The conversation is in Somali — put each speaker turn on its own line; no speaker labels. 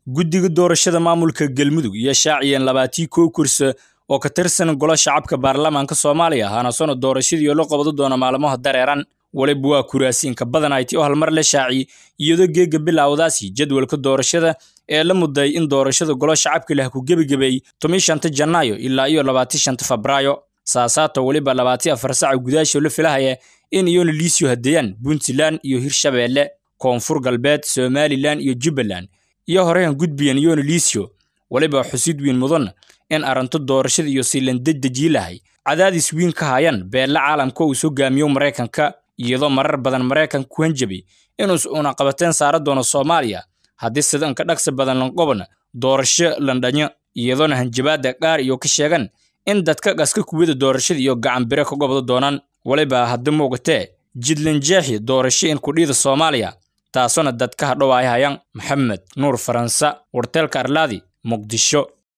guddiga doorashada maamulka galmudug iyo shaaciyeen labaatii kow kursi oo ka tirsan golo shacabka baarlamaanka soomaaliya hanasona doorashadii oo la qabado doona maalmaha dareeran waliba waa kuraasiinka badan ayti oo halmar la shaaci iyadoo geega bilowdaasi jadwalka doorashada ee la muday in doorashada golo shacabka lah ku gebagebay tomi shanta janaayo ilaa iyo labaati shanta febraayo saasaato weliba labaati afar saca gudaasho la filahaya in iyona liisyo hadeeyaan puntland iyo hirshabeelle koonfur galbeed somalilan iyo jubbaland iyo horehan gudbiyan iyona liisyo weliba xusid wiin mudan in arrinto doorashada iyo siilandedejii lahay cadaadis wiin ka hayaan beella caalamka uu soo gaamiyo maraykanka iyadoo marar badan maraykanka ku hanjabay inuus una qabateen saara doono soomaaliya haddii sidanka dhaqsi badan lanqobana doorasho landhanyo iyadoona hanjabaadda qaar iyo ka sheegan in dadka qaska kuwada doorashada iyo gacan bire ka gobdo doonaan waliba haddi muuqatee jidlanjeexi doorasho in kudhiida soomaaliya taasona dadka hadhow ay hayaan maxamed nuur faransa warteelka arlaadi muqdisho